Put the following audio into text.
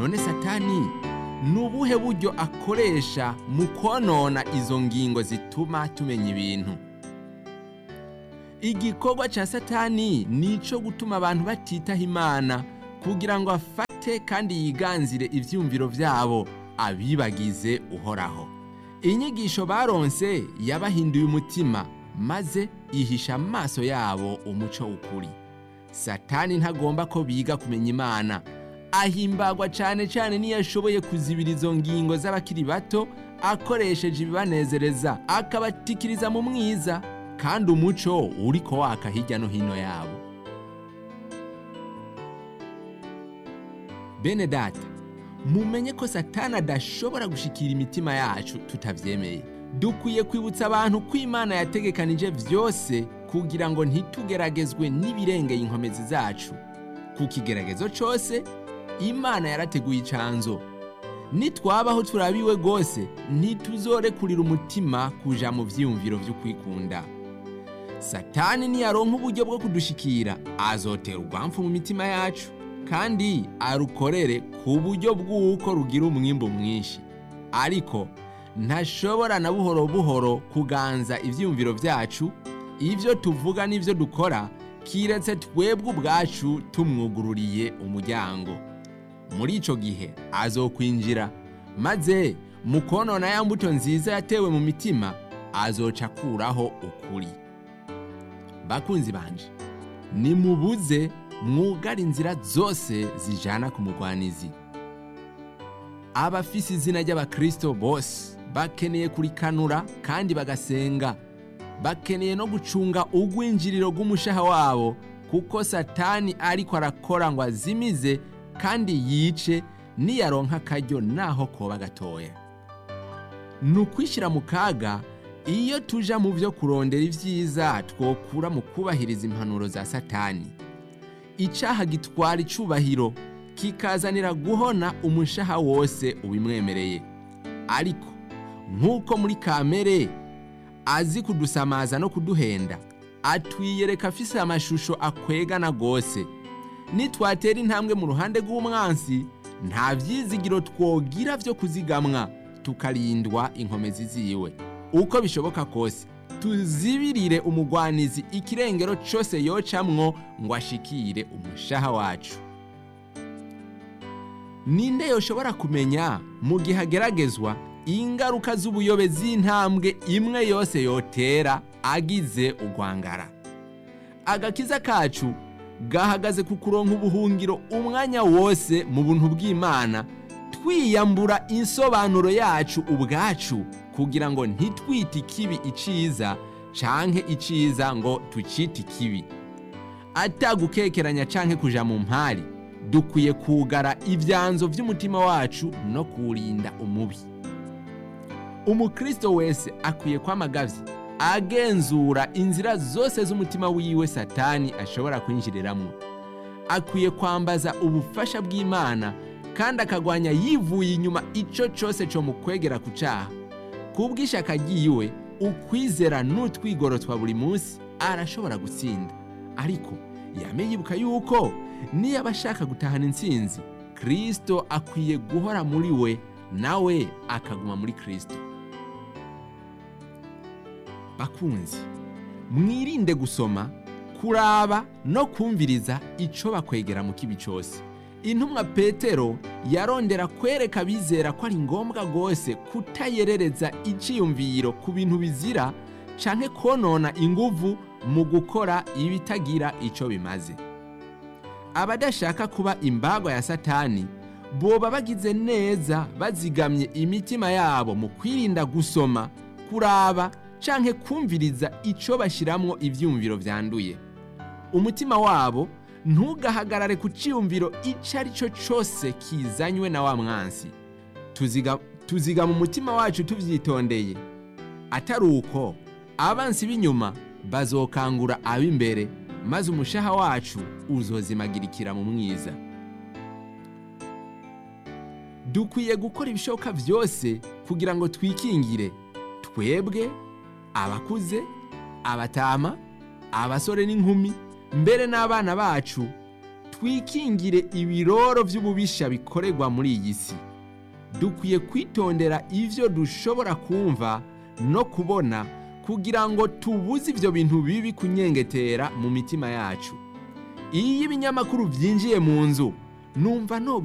none satani ni ubuhe buryo akoresha mu konona izo ngingo zituma tumenya ibintu igikorwa cya satani ni icyo gutuma abantu batitaho imana kugira ngo afate kandi yiganzire ibyumviro byabo abibagize uhoraho inyigisho baronse yabahinduye umutima maze ihisha amaso yabo umuco w'ukuri satani ntagomba ko biga kumenya imana ahimbagwa cyane cyane niyo ashoboye kuzibira izo ngingo z'abakiri bato akoresheje ibibanezereza akabatikiriza mu mwiza kandi umuco uri ko waka hirya no hino yabo bene data mumenye ko satani adashobora gushikira imitima yacu tutabyemeye dukwiye kwibutsa abantu ko imana yategekanije byose kugira ngo ntitugeragezwe n'ibirengeye inkomezi zacu ku kigeragezo cyose imana yarateguye icanzo nitwabaho turabiwe rwose ntituzorekurira umutima kuja mu byiyumviro byo kwikunda satani niyaronka uburyo bwo kudushikira azotera urwamfu mu mitima yacu kandi arukorere ku buryo bw'uko rugira umwimbo mwinshi ariko ntashobora na buhoro buhoro kuganza ibyiyumviro byacu ibyo tuvuga n'ibyo dukora kiretse twebwe ubwacu tumwugururiye umuryango muri icyo gihe azokwinjira maze mu konona ya mbuto nziza yatewe mu mitima azoca akuraho ukuri bakunzi banje nimubuze mwugara inzira zose zijana ku mugwanizi abafise izina ry'abakristo bose bakeneye kurikanura kandi bagasenga bakeneye no gucunga ugwinjiriro rw'umushaha wabo kuko satani ariko arakora ngo azimize kandi yice niyaronka akaryo naho koba gatoya ni ukwishyira mu kaga iyo tuja mu byo kurondera ibyiza twokura mu kubahiriza impanuro za satani icyaha gitwara icubahiro kikazanira guhona umushaha wose ubimwemereye ariko nk'uko muri kamere azi kudusamaza no kuduhenda atwiyereka afise amashusho akwegana rwose nitwatera intambwe mu ruhande rw'umwansi nta byizigiro twogira byo kuzigamwa tukarindwa inkomezi ziwe uko bishoboka kose tuzibirire umugwanizi ikirengero cyose yocamwo ngo ashikire umushaha wacu ninde yoshobora kumenya mu gihe ageragezwa ingaruka z'ubuyobe z'intambwe imwe yose yotera agize urwangara agakiza kacu gahagaze ku kuronka ubuhungiro umwanya wose mu buntu bw'imana twiyambura insobanuro yacu ubwacu kugira ngo ntitwite ikibi iciza canke iciza ngo tucite ikibi atagukekeranya canke kuja mu mpari dukwiye kugara ibyanzo by'umutima wacu no kuwurinda umubi umukristo wese akwiye kwamagavye agenzura inzira zose z'umutima wiwe satani ashobora kwinjiriramwo akwiye kwambaza ubufasha bw'imana kandi akagwanya yivuye inyuma ico cose co mu kwegera ku caha kubw'ishaka ryiwe ukwizera n'utwigoro twa buri munsi arashobora gutsinda ariko yame yibuka yuko niyo aba ashaka gutahana intsinzi kristo akwiye guhora muri we nawe akaguma muri kristo bakunzi mwirinde gusoma kuraba no kumviriza ico bakwegera mu kibi cyose intumwa petero yarondera kwereka abizera ko ari ngombwa rwose kutayerereza iciyumviro ku bintu bizira canke konona inguvu mu gukora ibitagira ico bimaze abadashaka kuba imbagwa ya satani boba bagize neza bazigamye imitima yabo mu kwirinda gusoma kuraba canke kumviriza ico bashiramwo ivyumviro vyanduye umutima wabo ntugahagarare ku cyiyumviro icyo ari cyo cyose kizanywe na wa mwansi tuziga tuziga mu mutima wacu tubyitondeye atari uko abansi b'inyuma bazokangura ab'imbere maze umushaha wacu uzozimagirikira mu mwiza dukwiye gukora ibishoboka byose kugira ngo twikingire twebwe abakuze abatama abasore n'inkumi mbere n'abana bacu twikingire ibiroro by'ububisha bikorerwa muri iyi si dukwiye kwitondera ibyo dushobora kumva no kubona kugira ngo tubuze ibyo bintu bibi kunyengetera mu mitima yacu iyo ibinyamakuru byinjiye mu nzu numva no